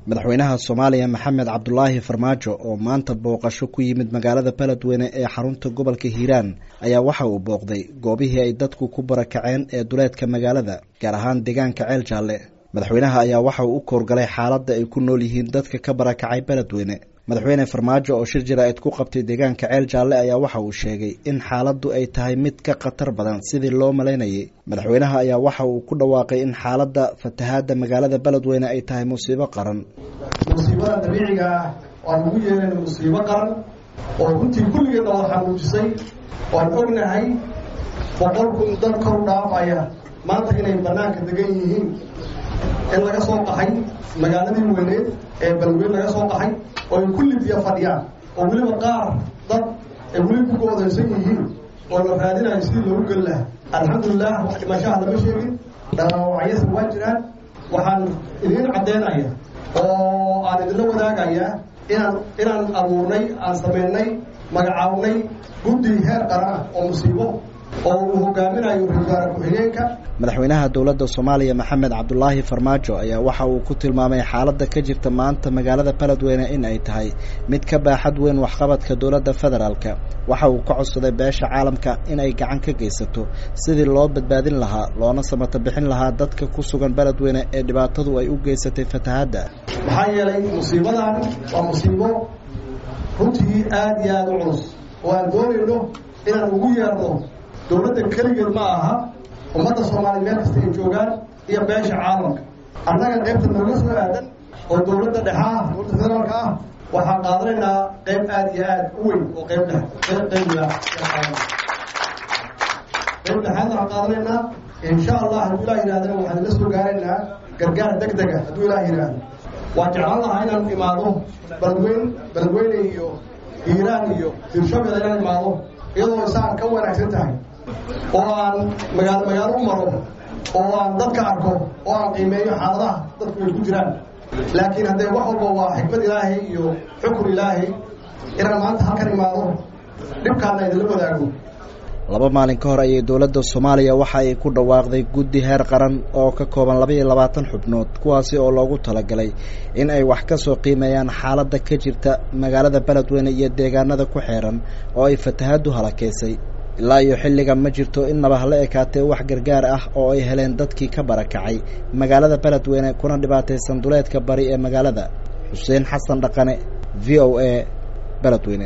madaxweynaha soomaaliya maxamed cabdulaahi farmaajo oo maanta booqasho ku yimid magaalada beledweyne ee xarunta gobolka hiiraan ayaa waxa uu booqday goobihii ay dadku ku barakaceen ee duleedka magaalada gaar ahaan deegaanka ceel jaalle madaxweynaha ayaa waxa uu u koorgalay xaaladda ay ku nool yihiin dadka ka barakacay beledweyne madaxweyne farmaajo oo shir jaraa'id ku qabtay deegaanka ceel jaalle ayaa waxa uu sheegay in xaaladdu ay tahay mid ka khatar badan sidii loo malaynayay madaxweynaha ayaa waxa uu ku dhawaaqay in xaaladda fatahaadda magaalada beledweyne ay tahay musiibo qaran musiibada dabiiciga ah waan ugu yeerayna musiibo qaran oo runtii kulligeedna wada xanuujisay waan ognahay boqol kun dad kor dhaafaya maanta inay bannaanka degan yihiin in laga soo qaxay magaaladii weyneed ee beledweyne laga soo qaxay oo ay kulli biyo fadhiyaan oo weliba qaar dad ay weli ku goodaysan yihiin oo la raadinayo sidii loogu geli lahaa alxamdulilah wax dhimashaha lama sheegin dhaawacyasa waa jiraan waxaan idiin caddeynaya oo aan idinla wadaagayaa inaan inaan abuurnay aan samaynay magacaabnay guddi heer qaran ah oo musiibo oo uu hogaaminayo ra-isul wasaare ku-xigeenka madaxweynaha dowladda soomaaliya maxamed cabdulaahi farmaajo ayaa waxa uu ku tilmaamay xaaladda ka jirta maanta magaalada beledweyne in ay tahay mid ka baaxad weyn waxqabadka dowladda federaalka waxa uu ka codsaday beesha caalamka in ay gacan ka geysato sidii loo badbaadin lahaa loona samata bixin lahaa dadka ku sugan beledweyne ee dhibaatadu ay u geysatay fatahaadda maxaa yeelay musiibadan waa musiibo runtii aada iyo aada u culus oo aan doonayno inaan ugu yeerno dowladda keligeed ma aha ummadda soomaaliya meel kasta ay joogaan iyo beesha caalamka annaga qaybta nooga soo aadan oo dowladda dhexaa dowladda federaalka ah waxaan qaadanaynaa qayb aada iyo aada u weyn oo qayb dhex qayb qayb dhexaad waxaan qaadanaynaa insha allah hadduu ilaah yidhahdana waxaan la soo gaaraynaa gargaar deg dega hadduu ilaah yidhaahdo waan jeclaan lahaa inaan imaado beledweyn beledweyne iyo hiiraan iyo hirshabel inaan imaado iyadoo isaan ka wanaagsan tahay oo aan magaalo magaalo u maro oo aan dadka arko oo aan qiimeeyo xaaladaha dadku ay ku jiraan laakiin haddee wax walba waa xikmad ilaahay iyo xukun ilaahay inaan maanta halkan imaado dhibkaana idinla wadaago laba maalin ka hor ayay dowladda soomaaliya waxa ay ku dhawaaqday guddi heer qaran oo ka kooban laba iyo labaatan xubnood kuwaasi oo loogu talagalay in ay wax ka soo qiimeeyaan xaaladda ka jirta magaalada beledweyne iyo deegaanada ku xeeran oo ay fatahaaddu halakeysay ilaa iyo xilligan ma jirto innaba hala ekaatee wax gargaar ah oo ay heleen dadkii ka barakacay magaalada beledweyne kuna dhibaataysan duleedka bari ee magaalada xuseen xasan dhaqane v o a beledweyne